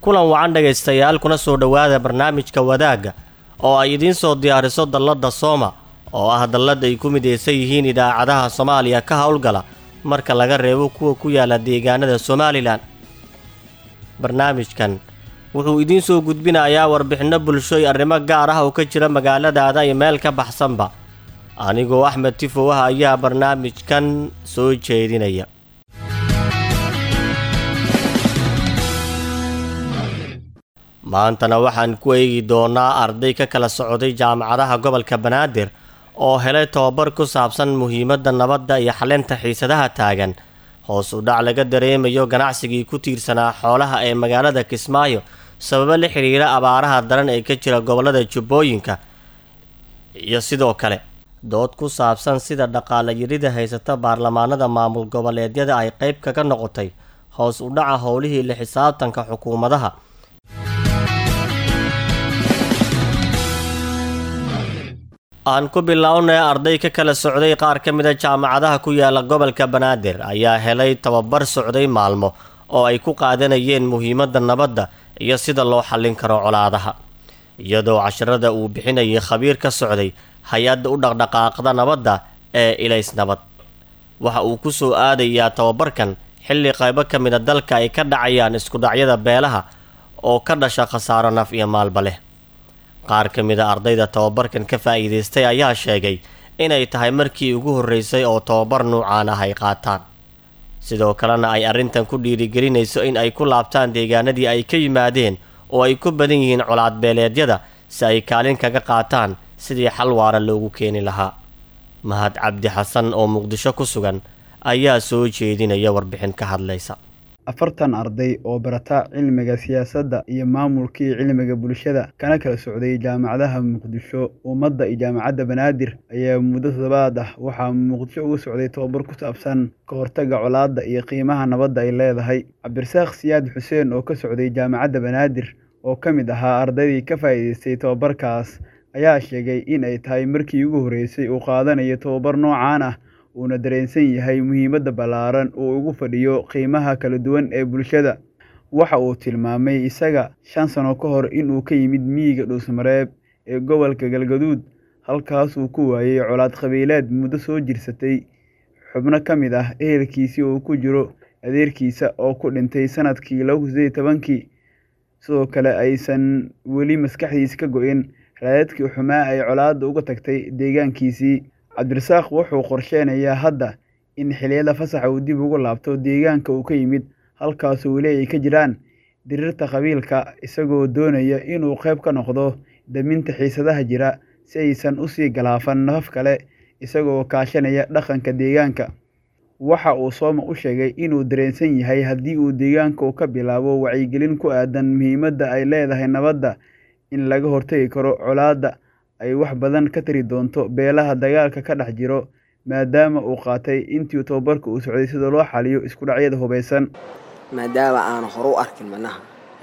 kulan wacan dhegaystayaal kuna soo dhowaada barnaamijka wadaagga oo ay idiin soo diyaariso dalladda sooma oo ah dallad ay ku midaysan yihiin idaacadaha soomaaliya ka howlgala marka laga reebo kuwa ku yaala deegaanada somalilan barnaamijkan wuxuu idiin soo gudbinayaa warbixinno bulshooy arrimo gaar ah oo ka jira magaaladaada iyo meel ka baxsanba anigoo axmed tifow ah ayaa barnaamijkan soo jeedinaya maantana waxaan ku eegi doonaa arday ka kala socday jaamacadaha gobolka banaadir oo helay tobabar ku saabsan muhiimadda nabadda iyo xalinta xiisadaha taagan hoos u dhac laga dareemayo ganacsigii ku tiirsanaa xoolaha ee magaalada kismaayo sababo la xidhiira abaaraha daran ee ka jira gobollada jubbooyinka iyo sidoo kale dood ku saabsan sida dhaqaale yirida haysata baarlamaanada maamul goboleedyada ay qayb kaga noqotay hoos u dhaca howlihii la xisaabtanka xukuumadaha aan ku bilownay arday ka kala socday qaar ka mida jaamacadaha ku yaala gobolka banaadir ayaa helay tababar socday maalmo oo ay ku qaadanayeen muhiimadda nabadda iyo sida loo xallin karo colaadaha iyadoo casharada uu bixinayay khabiir ka socday hay-adda u dhaqdhaqaaqda nabadda ee ilays nabad waxa uu ku soo aadayaa tababarkan xilli qaybo ka mida dalka ay ka dhacayaan iskudhacyada beelaha oo ka dhasha khasaaro naf iyo maalba leh qaar ka mid a ardayda tababarkan ka faa'iidaystay ayaa sheegay inay tahay markii ugu horreysay oo tababar nuucaan ah ay qaataan sidoo kalena ay arrintan ku dhiirigelinayso in ay ku laabtaan deegaanadii ay ka yimaadeen oo ay ku badan yihiin colaadbeeleedyada si ay kaalin kaga qaataan sidii xal waara loogu keeni lahaa mahad cabdi xasan oo muqdisho ku sugan ayaa soo jeedinaya warbixin ka hadlaysa afartan arday oo barata cilmiga siyaasadda iyo maamulkii cilmiga bulshada kana kala socday jaamacadaha muqdisho ummadda iyo jaamacadda banaadir ayaa muddo toddobaad ah waxaa muqdisho uga socday tobabar ku saabsan ka hortagga colaadda iyo qiimaha nabadda ay leedahay cabdirasaaq siyaad xuseen oo ka socday jaamacadda banaadir oo ka mid ahaa ardaydii ka faa'iidaystay tobabarkaas ayaa sheegay in ay tahay markii ugu horreysay uu qaadanayo tobabar noocaan ah uuna dareensan yahay muhiimadda ballaaran uu ugu fadhiyo qiimaha kala duwan ee bulshada waxa uu tilmaamay isaga shan sano ka hor inuu ka yimid miyiga dhuusmareeb ee gobolka galgaduud halkaasuu ku waayey colaad qabiileed muddo soo jirsatay xubno ka mid ah ehelkiisii uu ku jiro adeerkiisa oo ku dhintay sanadkii laba kun sideed tobankii sidoo kale aysan weli maskaxdiisa ka go-in raadadkii xumaa ay colaadda uga tagtay deegaankiisii cabdirasaaq wuxuu qorsheenayaa hadda in xiliyada fasaxa uu dib ugu laabto deegaanka uu ka yimid halkaasoo weli ay ka jiraan dirirta qabiilka isagoo doonaya inuu qayb ka noqdo daminta xiisadaha jira si aysan usii galaafan nafaf kale isagoo kaashanaya dhaqanka deegaanka waxa uu sooma u sheegay inuu dareensan yahay haddii uu deegaanka u ka bilaabo wacyigelin ku aadan muhiimadda ay leedahay nabadda in laga hortagi karo colaadda ay wax badan ka tari doonto beelaha dagaalka ka dhex jiro maadaama uu qaatay intii tobabarka uu socday sida loo xaliyo isku dhacyada hubaysan maadaama aanu hore u arkin manaha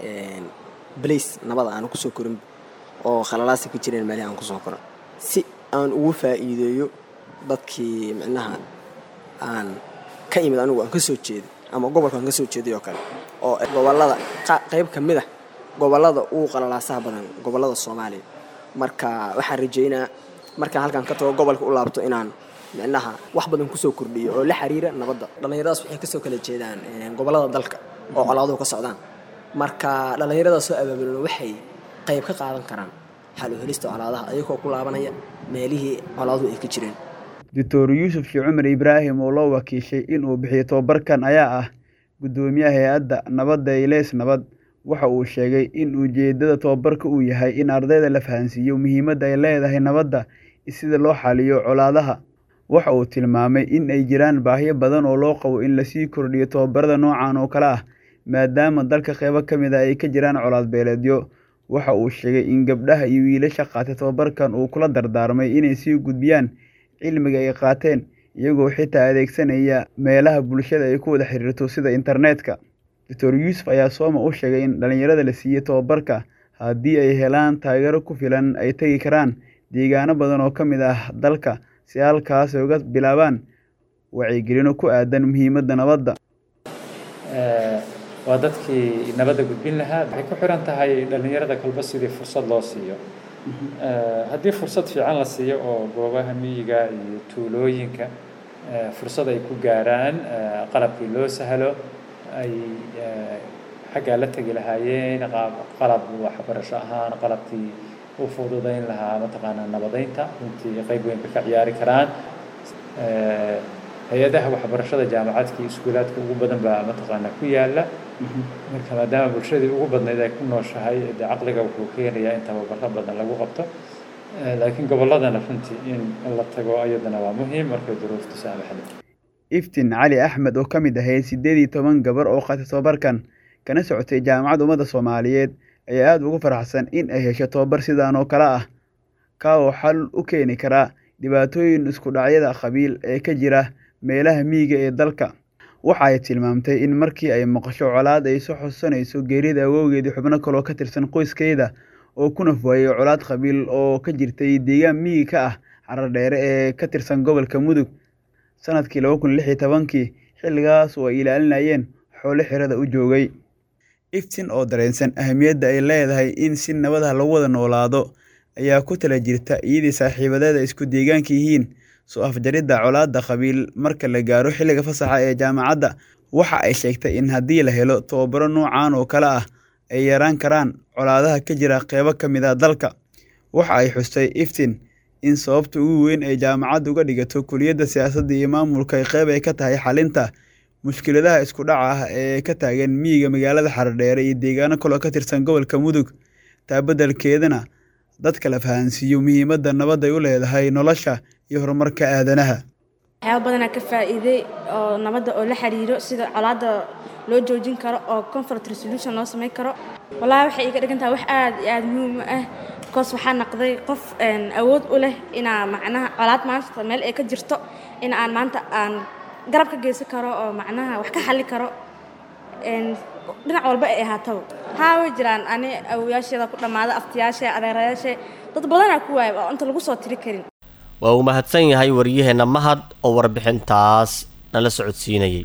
balays nabada aanu kusoo korin oo khalalaasa ka jireen meelihii aan kusoo koran si aan ugu faa'iideeyo dadkii micnaha aan ka imid anigu aan ka soo jeeday ama gobolka aan ka soo jeeday oo kale oo gobolada qayb ka mid ah gobolada ugu qalalaasaha badan gobolada soomaaliya marka waxaan rajeynaa markaan halkaan ka tago gobolka u laabto inaan micnaha wax badan kusoo kordhiyo oo la xiriira nabadda dhallinyaradaas waxay kasoo kala jeedaan gobolada dalka oo colaaduhu ka socdaan marka dhallinyarada soo abaabulan waxay qayb ka qaadan karaan xal u helista colaadaha ayagoo ku laabanaya meelihii colaaduhu ay ka jireen doctor yuusuf shii cumar ibraahim oo loo wakiishay inuu bixiyo tobabarkan ayaa ah guddoomiyaha hay-adda nabadda ileys nabad waxa uu sheegay in ujeeddada tobabarka uu yahay in ardayda la fahansiiyo muhiimadda ay leedahay nabadda sida loo xaliyo colaadaha waxa uu tilmaamay in ay jiraan baahiyo badan oo loo qabo in lasii kordhiyo tobabarada noocan oo kale ah maadaama dalka qeybo ka mid a ay ka jiraan colaad beeleedyo waxa uu sheegay in gabdhaha iyo wiilasha qaatay tobabarkan uu kula dardaarmay inay sii gudbiyaan cilmiga ay qaateen iyagoo xitaa adeegsanaya meelaha bulshada ay ku wada xiriirto sida internetka doctor yuusuf ayaa sooma u sheegay in dhallinyarada la siiyey tobabarka haddii ay helaan taageero ku filan ay tegi karaan deegaano badan oo ka mid ah dalka si halkaas ay uga bilaabaan wacyigelino ku aadan muhiimadda nabadda waa dadkii nabadda gudbin lahaa waxay ku xiran tahay dhallinyarada kolba sidii fursad loo siiyo haddii fursad fiican la siiyo oo goobaha miyiga iyo tuulooyinka fursad ay ku gaaraan qalabkii loo sahlo ay xaggaa la tegi lahaayeen qalab waxbarasho ahaan qalabkii u fududayn lahaa mataqaanaa nabadeynta runtii qayb weynka ka ciyaari karaan hay-adaha waxbarashada jaamacadka iyo iskuulaadka ugu badan baa mataqaanaa ku yaala marka maadaama bulshadii ugu badnayd ay ku nooshahay de caqliga wuxuu keenayaa in tababaro badan lagu qabto laakiin gobolladana runtii in la tago ayadana waa muhiim markay duruuftu saamaxda iftiin cali axmed oo ka mid ahayd siddeed iyo toban gabar oo qaatay tobabarkan kana socotay jaamacadda ummadda soomaaliyeed ayaa aada ugu faraxsan in ay hesho tobabar sidaan oo kale ah kaa oo xal u keeni karaa dhibaatooyin isku dhacyada qabiil ee ka jira meelaha miyiga ee dalka waxa ay tilmaamtay in markii ay maqasho colaad ay soo xusanayso geerida awowgeedii xubno kaloo ka tirsan qoyskeeda oo ku nafwaayey colaad qabiil oo ka jirtay deegaan miyi ka ah xaradheere ee ka tirsan gobolka mudug sanadkii laba kun lix iyo tobankii xilligaas oo ay ilaalinayeen xoolo xirada u joogay iftin oo dareensan ahamiyadda ay leedahay in si nabadaha lagu wada noolaado ayaa ku tala jirta iyadii saaxiibadeeda isku deegaanka yihiin soo afjaridda colaadda qabiil marka la gaaro xilliga fasaxa ee jaamacadda waxa ay sheegtay in haddii la helo tobabaro noocan oo kale ah ay yaraan karaan colaadaha ka jira qeybo ka mid a dalka waxa ay xustay iftin in sababta ugu weyn ay jaamacadda uga dhigato kuliyadda siyaasadda iyo maamulka qeyb ay ka tahay xalinta mushkiladaha isku dhaca ah ee ka taagan miyiga magaalada xaradheere iyo deegaano kaloo ka tirsan gobolka mudug taa beddelkeedana dadka la fahansiiyo muhiimadda nabadday u leedahay nolosha iyo horumarka aadanaha waxyaaba badanaa ka faa'iiday oo nabadda oo la xiriiro sida colaadda loo joojin karo oo conflict resolution loo samayn karo wallaahi waxay iga dhigan tahay wax aad iyo aada muhiim u ah because waxaa naqday qof awood u leh inaa macnaha colaad maanta meel ay ka jirto in aan maanta aan garab ka geysan karo oo macnaha wax ka xalli karo dhinac walba ay ahaataba haa way jiraan ani awoyaasheeda ku dhammaada aftiyaashe adeerayaashe dad badanaa ku waaya oo inta lagu soo tiri karin waa uu mahadsan yahay waryaheenna mahad oo warbixintaas nala socodsiinayay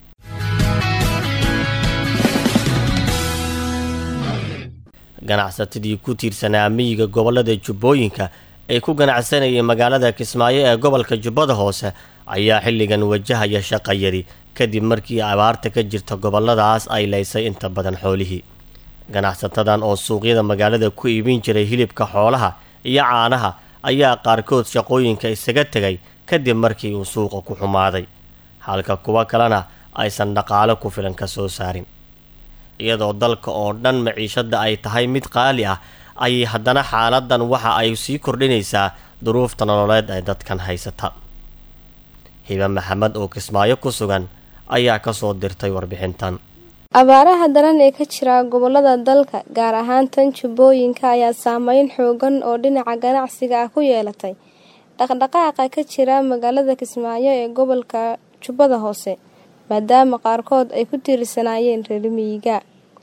ganacsatadii ku tiirsanaa miyiga gobollada jubbooyinka ee ku ganacsanayay magaalada kismaayo ee gobolka jubbada hoose ayaa xilligan wajahaya shaqayari kadib markii abaarta ka jirta gobolladaas ay laysay inta badan xoolihii ganacsatadan oo suuqyada magaalada ku iibin jiray hilibka xoolaha iyo caanaha ayaa qaarkood shaqooyinka isaga tegay kadib markii uu suuqa ku xumaaday halka kuwo kalena aysan dhaqaalo ku filan ka soo saarin iyadoo dalka oo dhan maciishadda ay tahay mid qaali ah ayay haddana xaaladan waxa ay sii kordhinaysaa duruufta nololeed ee dadkan haysata hiba maxamed oo kismaayo ku sugan ayaa kasoo dirtay warbixintan abaaraha daran ee ka jira gobolada dalka gaar ahaan tan jubbooyinka ayaa saameyn xoogan oo dhinaca ganacsiga ah ku yeelatay dhaqdhaqaaqa ka jira magaalada kismaayo ee gobolka jubbada hoose maadaama qaarkood ay ku tiirsanaayeen reer miyiga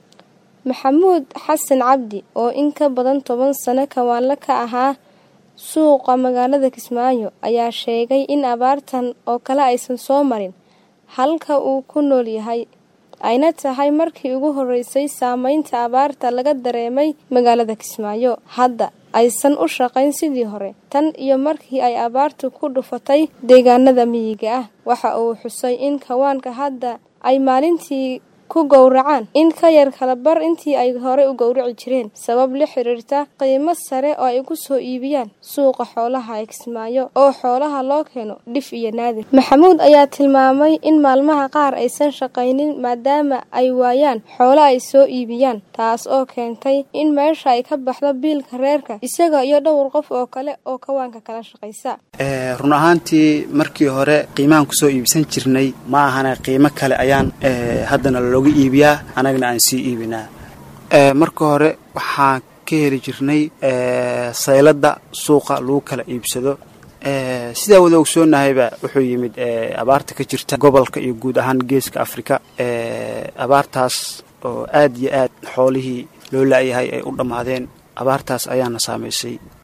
maxamuud xasan cabdi oo in ka badan toban sano kawaanle ka ahaa suuqa magaalada kismaayo ayaa sheegay in abaartan oo kale aysan soo marin halka uu ku nool yahay ayna tahay markii ugu horeysay saameynta abaarta laga dareemay magaalada kismaayo hadda aysan u shaqayn sidii hore tan iyo markii ay abaartu ku dhufatay deegaanada miyiga ah waxa uu xusay in kawaanka hadda ay maalintii ku gowracaan in ka yar kala bar intii ay hore u gowraci jireen sabab la xiriirta qiimo sare oo ay ku soo iibiyaan suuqa xoolaha ee kismaayo oo xoolaha loo keeno dhif iyo naadir maxamuud ayaa tilmaamay in maalmaha qaar aysan shaqaynin maadaama ay waayaan xoolo ay soo iibiyaan taas oo keentay in meesha ay ka baxdo biilka reerka isaga iyo dhowr qof oo kale oo kawaanka kala shaqaysa run ahaantii markii hore qiimahan kusoo iibsan jirnay ma ahana qiimo kale ayaan haddana looga iibiyaa anagana aan sii iibinaa marka hore waxaan ka heli jirnay sayladda suuqa lagu kala iibsado sidaa wada ogsoonnahayba wuxuu yimid abaarta ka jirta gobolka iyo guud ahaan geeska afrika abaartaas oo aad iyo aad xoolihii loo laayahay ay u dhammaadeen abaartaas ayaana saamaysay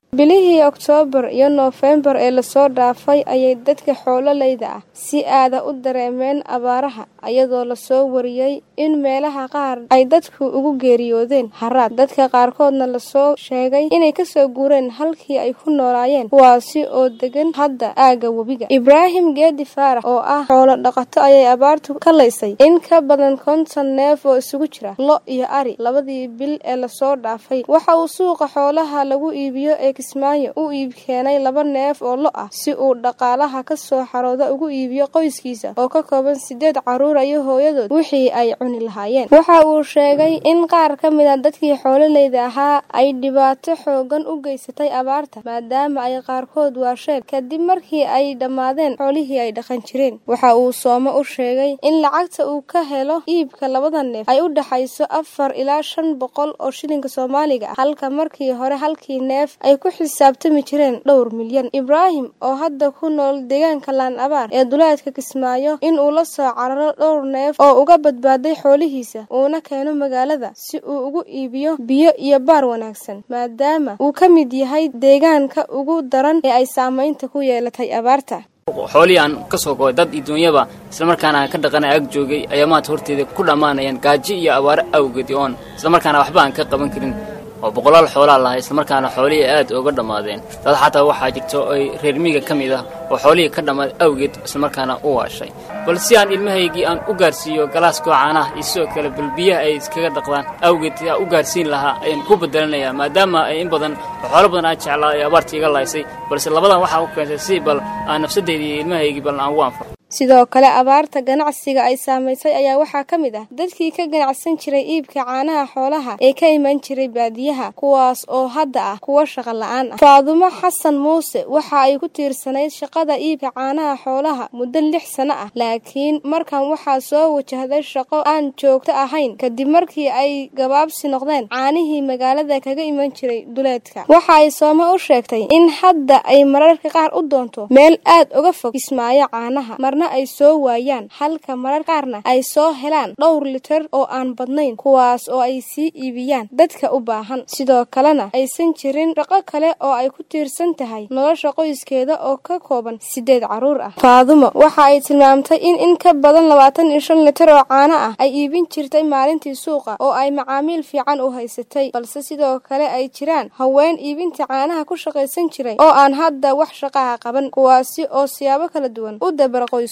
bilihii oktoobar iyo noofembar ee lasoo dhaafay ayay dadka xoololeyda ah si aada u dareemeen abaaraha iyadoo lasoo wariyey in meelaha qaar ay dadku ugu geeriyoodeen haraad dadka qaarkoodna lasoo sheegay inay kasoo guureen halkii ay ku noolaayeen kuwaasi oo degan hadda aagga webiga ibraahim geedi faarax oo ah xoolo dhaqato ayay abaartu ka laysay in ka badan konton neef oo isugu jira lo iyo ari labadii bil ee lasoo dhaafay waxa uu suuqa xoolaha lagu iibiyo ee kismaayo u iib keenay laba neef oo lo ah si uu dhaqaalaha ka soo xarooda ugu iibiyo qoyskiisa oo ka kooban sideed caruur iyo hooyadood wixii ay cuni lahaayeen waxa uu sheegay in qaar ka mid a dadkii xoololeyda ahaa ay dhibaato xoogan u geysatay abaarta maadaama ay qaarkood waasheen kadib markii ay dhammaadeen xoolihii ay dhaqan jireen waxa uu soomo u sheegay in lacagta uu ka helo iibka labada neef ay u dhexayso afar ilaa shan boqol oo shilinka soomaaliga ah halka markii hore halkii neef ay ku xisaabtami jireen dhowr milyan ibraahim oo hadda ku nool deegaanka laan abaar ee duleedka kismaayo in uu la soo cararo dhowr neef oo uga badbaaday xoolihiisa uuna keeno magaalada si uu ugu iibiyo biyo iyo baar wanaagsan maadaama uu ka mid yahay deegaanka ugu daran ee ay saamaynta ku yeelatay abaarta xoolihii aan ka soo go'ay dad iyo duunyaba islamarkaana aan ka dhaqanay ag joogay ayaa maanta horteeda ku dhammaanayaan gaajo iyo abaaro awgeed oon islamarkaana waxba aan ka qaban karin oo boqolaal xoolaa lahay islamarkaana xoolihii aad uga dhammaadeen dad xataa waxaa jirta ay reer miiga ka mid ah oo xoolihii ka dhammaaday awgeed islamarkaana u waashay bal si aan ilmahaygii aan u gaarsiiyo galaaskoo caanaha iyo sidoo kale bal biyaha ay iskaga dhaqdaan awgeed aan u gaarsiin lahaa ayaan ku bedelanayaa maadaama ay in badan oo xoolo badan aan jeclaa ay abaartii iga laysay balse labadan waxaa u keentay si bal aan nafsaddeydii iyo ilmahaygii bal aan ugu anfaco sidoo kale abaarta ganacsiga ay saamaysay ayaa waxaa ka mid ah dadkii ka ganacsan jiray iibka caanaha xoolaha ee ka iman jiray baadiyaha kuwaas oo hadda ah kuwa shaqo la-aan ah faadumo xasan muuse waxa ay ku tiirsanayd shaqada iibka caanaha xoolaha muddo lix sano ah laakiin markan waxaa soo wajahday shaqo aan joogto ahayn kadib markii ay gabaabsi noqdeen caanihii magaalada kaga iman jiray duleedka waxa ay soome u sheegtay in hadda ay mararka qaar u doonto meel aad uga fog kismaayo caanaha ay soo waayaan halka marar qaarna ay soo helaan dhowr liter oo aan badnayn kuwaas oo ay sii iibiyaan dadka u baahan sidoo kalena aysan jirin shaqo kale oo ay ku tiirsan tahay nolosha qoyskeeda oo ka kooban sideed caruur ah faadumo waxa ay tilmaamtay in in ka badan labaatan iyo shan liter oo caano ah ay iibin jirtay maalintii suuqa oo ay macaamiil fiican u haysatay balse sidoo kale ay jiraan haween iibinta caanaha ku shaqaysan jiray oo aan hadda wax shaqaha qaban kuwaasi oo siyaabo kala duwan u dabara qoys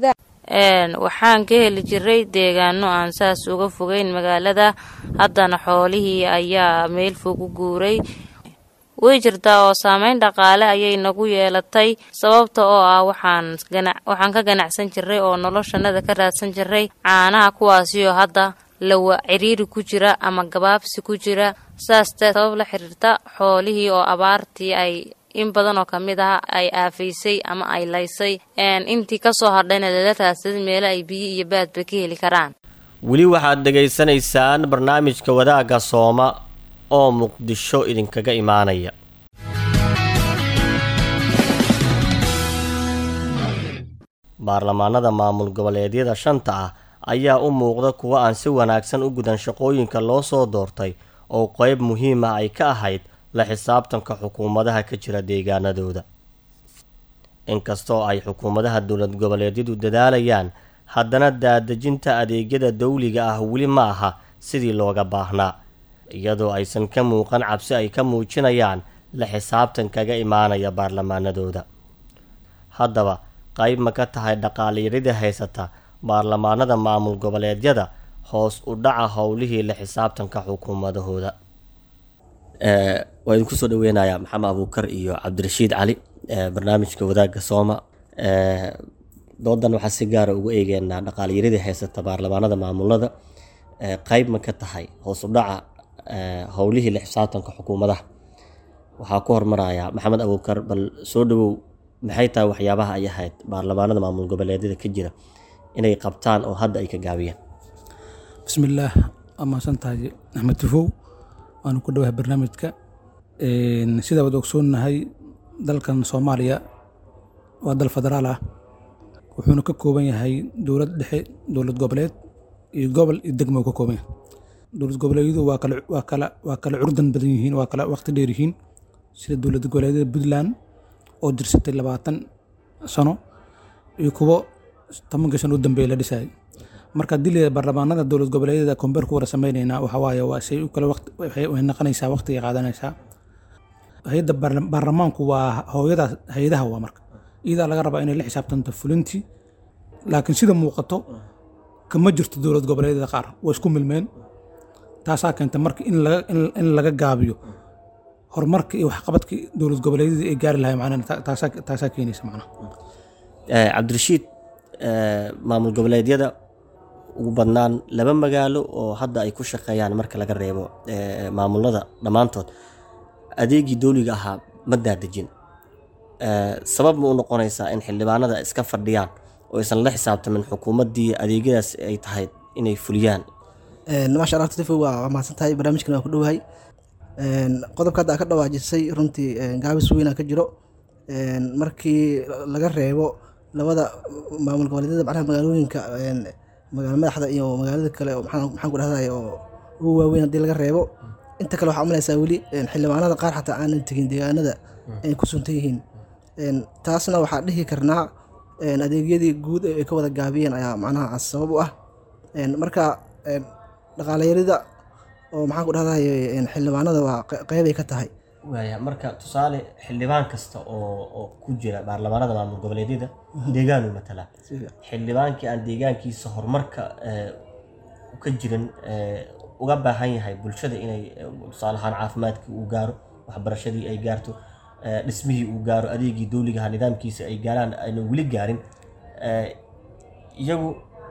waxaan ka heli jiray deegaano aan saas uga fogeyn magaalada haddana xoolihii ayaa meel fog u guuray way jirtaa oo saameyn dhaqaale ayay nagu yeelatay sababta oo ah waxaan waxaan ka ganacsan jiray oo noloshanada ka raadsan jiray caanaha kuwaasioo hadda lawa ciriiri ku jira ama gabaabsi ku jira saas sabab la xiriirta xoolihii oo abaartii ay in badan oo ka mid ah ay aafaysay ama ay laysay intii kasoo hadhayna lala raadsaday meelo ay biyo iyo baadba ka heli karaan weli waxaad dhegaysanaysaan barnaamijka wadaagga sooma oo muqdisho idinkaga imaanaya baarlamaanada maamul goboleedyada shanta ah ayaa u muuqda kuwa aan si wanaagsan u gudan shaqooyinka loo soo doortay oo qeyb muhiim ah ay ka ahayd la xisaabtanka xukuumadaha ka jira deegaanadooda inkastoo ay xukuumadaha dowlad goboleedyadu dadaalayaan haddana daadejinta adeegyada dawliga ah weli ma aha sidii looga baahnaa iyadoo aysan ka muuqan cabsi ay ka muujinayaan la xisaabtan kaga imaanaya baarlamaanadooda haddaba qayb ma ka tahay dhaqaaliyarida haysata baarlamaanada maamul goboleedyada hoos u dhaca howlihii la xisaabtanka xukuumadahooda waa idinku soo dhaweynayaa maxamed abuukar iyo cabdirashiid cali barnaamijka wadaagga sooma doodan waxaa si gaara ugu eegeynaa dhaqaaliyaradii haysata baarlamaanada maamulada qeyb ma ka tahay hoos u dhaca howlihii la xisaabtanka xukuumadaha waxaa ku hormarayaa maxamed abuukar bal soo dhawow maxay tahay waxyaabaha ay ahayd baarlamaanada maamul goboleedyada ka jira inay qabtaan oo hadda ay ka gaabiyeen bismillaah waa mahadsan tahay axmed tufow waanu ku dhawahay barnaamijka sidaa waad ogsoonnahay dalkan soomaaliya waa dal federaal ah wuxuuna ka kooban yahay dowlad dhexe dowlad goboleed iyo gobol iyo degmo ka kooban yahay dowlad goboleedyadu waa kala waa kala waa kala curdan badan yihiin waa kala waqti dheer yihiin sida dowlad goboleedyada puntland oo jirsatay labaatan sano iyo kuwo tobankii sano u dambeeya la dhisayay marka haddii la baarlamaanada dowlad goboleedyada kombeer ku wada sameyneynaa waxa waaye waa say u kale waqti waxay way noqonaysaa waqtigay qaadanaysaa hay-adda baarla- baarlamaanku waa hooyada hay-adaha waa marka iyadaa laga rabaa inay la xisaabtanto fulintii laakiin sida muuqato kama jirto dowlad goboleedyada qaar waa isku milmeen taasaa keenta marka in laga in- in laga gaabiyo horumarka iyo waxqabadkii dowlad goboleedyada ay gaari lahay macnaha ta- taasaa taasaa keenaysa macnaha Eh, cabdirashiid eh, maamul goboleedyada ugu badnaan laba magaalo oo hadda ay ku shaqeeyaan marka laga reebo eh, maamulada dhammaantood adeegii dowliga ahaa ma daadejin Eh, sabab ma u noqonaysaa in xildhibaanada iska fadhiyaan oo aysan la xisaabtamin xukuumaddii adeegyadaas ay tahay inay fuliyaan maasha allah tifo waa waa mahadsan tahay barnaamijkan waa ku dhowahay Een, qodobka hadda aad ka dhawaajisay runtii een, gaabis weynaa ka jiro Een, markii laga reebo labada maamul goboleedyada macnaha magaalooyinka een, magaalo madaxda iyo magaalada kale oo maxaan maxaan ku dhahday oo ugu waaweyn haddii laga reebo inta kale waxaa umalaysaa weli een, xildhibaanada qaar xataa aanan tegin deegaanada ay ku suntan yihiin Een, taasna waxaa dhihi karnaa een, adeegyadii guud ee ay ka wada gaabiyeen ayaa macnaha sabab u ah Een, marka een, dhaqaalayarida oo maxaan ku dhahday een, xildhibaanada waa qe- qeybay ka tahay waaya marka tusaale xildhibaan kasta oo oo ku jira baarlamaanada maamul goboleedyada deegaanu matalaa xildhibaankii aan deegaankiisa horumarka eh, ka jirin eh, uga baahan yahay bulshada inay eh, tusaale ahaan caafimaadkii uu gaaro waxbarashadii ay gaarto eh, dhismihii uu gaaro adeegii dowligaha nidaamkiisa ay gaaraan ayna weli gaarin eh, iyagu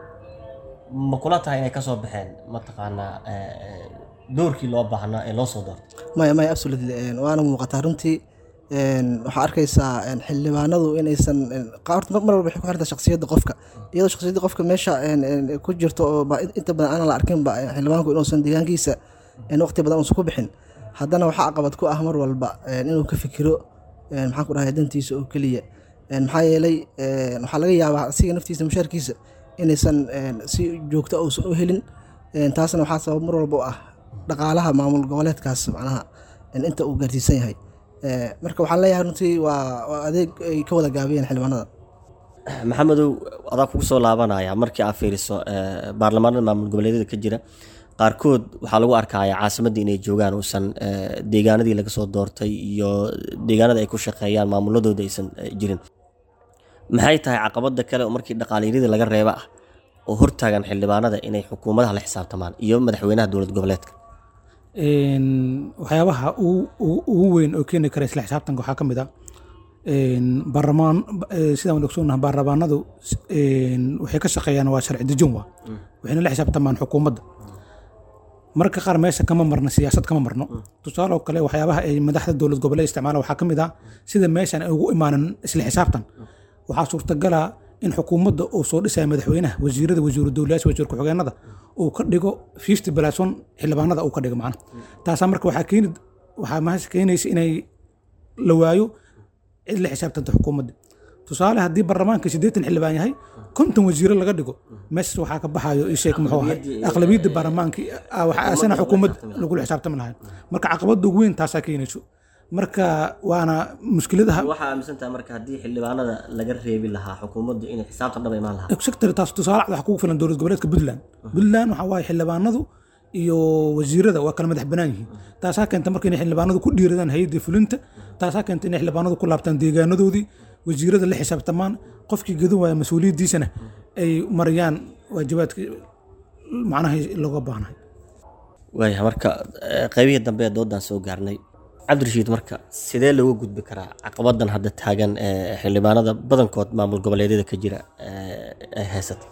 ma kula tahay inay kasoo baxeen mataqaanaa eh, eh, doorkii loo baahnaa ee loo soo doortay maya maya absolutely een, waana muuqataa runtii een, waxaa arkaysaa een, xildhibaanadu inaysan een, qaar- mar mar walba waxay ku xirtaa shakhsiyadda qofka iyadoo shakhsiyadda qofka meesha een, een, ku jirto oo ba inta badan aanan la arkinba een, xildhibaanku inuusan deegaankiisa een, waqti badan uusan ku bixin haddana waxaa caqabad ku ah mar walba een, inuu ka fikiro een, maxaan ku dhahay dantiisa oo keliya Een, maxaa yeelay een, waxaa laga yaabaa asiga naftiisa mushaarkiisa inaysan een, si joogto uusan u helin Een, taasna waxaa sabab mar walba u ah dhaqaalaha maamul goboleedkaas macnaha een, inta uu gaarsiisan yahay Ee, marka waxaan leeyahay runtii waa waa adeeg ay ka wada gaabiyeen xildhibaanada maxamedow adaa kugu soo laabanaya markii aad fiiriso eh, baarlamaanada maamul goboleedyada ka jira qaarkood waxaa lagu arkaya caasimadda inay joogaan uusan eh, deegaanadii laga soo doortay iyo deegaanada ay ku shaqeeyaan maamuladooda aysan eh, jirin maxay tahay caqabada kale oo markii dhaqaaliyadii laga reeba ah oo hortaagan xildhibaanada inay xukuumadaha la xisaabtamaan iyo madaxweynaha dowlad goboleedka Een, waxyaabaha ugu- ugu ugu weyn oo keeni kara isla xisaabtanka waxaa ka mid ah een, baarlamaan eh, sidaan wada ogsoonnahay baarlamaanadu een, waxay ka shaqeeyaan waa sharci dejin waa waxayna la xisaabtamaan xukuumadda marka qaar meesha kama marno siyaasad kama marno tusaale oo kale waxyaabaha ay madaxda dowlad goboleed isticmaalaan waxaa ka mid ah sida meeshan ay ugu imaanan isla xisaabtan waxaa suurtagala in xukuumadda uu soo dhisaya madaxweynaha wasiirada wasiiru dowlayaasha wasiir ku-xigeenada uu ka dhigo fifty balaason xildhibaanada uu ka dhigo macna taasaa marka waxaa keeni waxaa meesha keenaysa inay la waayo cid la xisaabtanta xukuumadda tusaale haddii baarlamaanka siddeetan xildhibaan yahay konton wasiiro laga dhigo meeshaas waxaa ka baxayo ii sheeg muxuu ahay aqlabiyadda baarlamaanka ah, waxaa asana xukuumad lagula xisaabtami lahay marka caqabadda ugu weyn taasaa keenayso marka waana mushkiladaha waxaa aaminsantaha marka haddii xildhibaanada laga reebi lahaa xukuumadda inay xisaabtan dhaba imaan lahaa sector taas tusaale cad waxaa kugu filan dowlad goboleedka puntland puntland waxaa waaye xildhibaanadu iyo wasiirada waa kala madax banaan yihiin taasaa keenta marka inay xildhibaanadu ku dhiiradaan hay-adda fulinta taasaa keenta inay xildhibaanadu ku laabtaan deegaanadoodii wasiirada la xisaabtamaan qofkii gadan waaya mas-uuliyaddiisana ay mariyaan waajibaadkii macnaha looga baahnahay waaya marka eh, qaybihii dambe ee doodan soo gaarnay cabdirashiid marka sidee looga gudbi karaa caqabadan hadda taagan ee xildhibaanada badankood maamul goboleedyada ka jira eh, ay haysata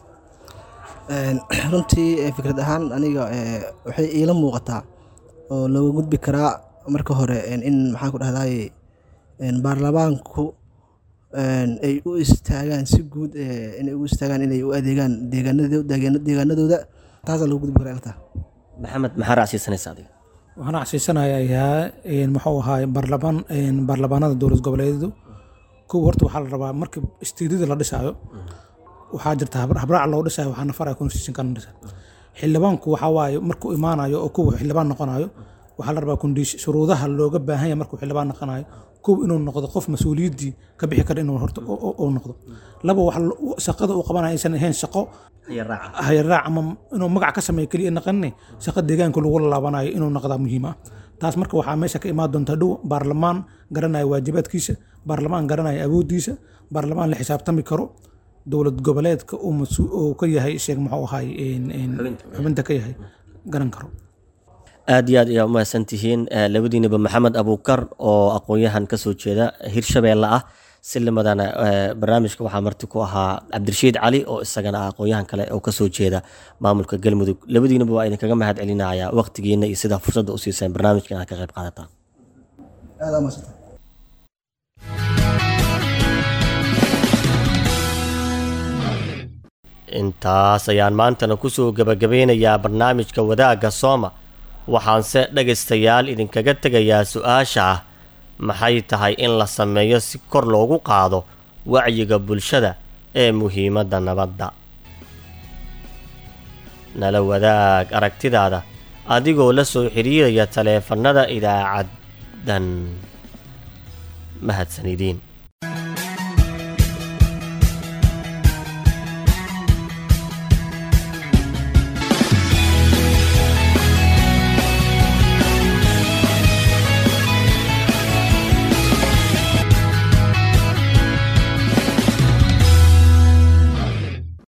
Een, runtii eh, fikrad ahaan aniga eh, waxay iila muuqataa oo looga gudbi karaa marka hore een, in maxaan ku dhahdaye een, baarlamaanku een, ay u istaagaan si guud eh, inay u istaagaan inay u adeegaan deegaanado- deegaana- deegaanadooda taasaa looga gudbi karaa ilata maxamed maxaa raacsiisanaysa adiga waxaan casiisanayaa een, muxuu ahaay baarlamaan een, baarlamaanada dowlad goboleedyadu kow horta waxaa la rabaa marka istiidada la dhisaayo waxaa jirta habra- habraac loo dhisayo waxaa nafaraya constitution kana dhisa xildhibaanku waxaa waaye markuu imaanayo oo kuwa xildhibaan noqonayo waxaa la rabaa kundhiish shuruudaha looga baahan yahay markuu xildhibaan noqonayo kow inuu noqdo qof mas-uuliyaddii ka bixi kara inuu horta uu noqdo laba wax shaqada uu qabanayo aysan ahayn shaqo hayaraac ama inuu magac ka sameeyo keliya naqanne shaqo deegaanka lagu laabanayo inuu noqdaa muhiim ah taas marka waxaa meesha ka imaan doonta dhow baarlamaan garanaya waajibaadkiisa baarlamaan garanaya awooddiisa baarlamaan la xisaabtami karo dowlad goboleedka uu ka yahay sheeg muxuu ahay xubinta ka yahay garan karo aad iyo aad ayaa umahadsan tihiin labadiinaba maxamed abuukar oo aqoon-yahan kasoo jeeda hirshabeelle ah silimadana barnaamijka waxaa marti ku ahaa cabdirashiid cali oo isagana ah aqoon-yahan kale oo kasoo jeeda maamulka galmudug labadiinaba waa idinkaga mahad celinaya waqtigiina iyo sidaa fursadda u siiseen barnaamijkan aad ka qayb qaadataan intaas ayaan maantana kusoo gabagabeynayaa barnaamijka wadaagga sooma waxaanse dhagaystayaal idinkaga tegayaa su-aasha ah maxay tahay in la sameeyo si kor loogu qaado wacyiga bulshada ee muhiimadda nabadda nala wadaag aragtidaada adigoo la soo xidhiiraya taleefannada idaacaddan mahadsan idiin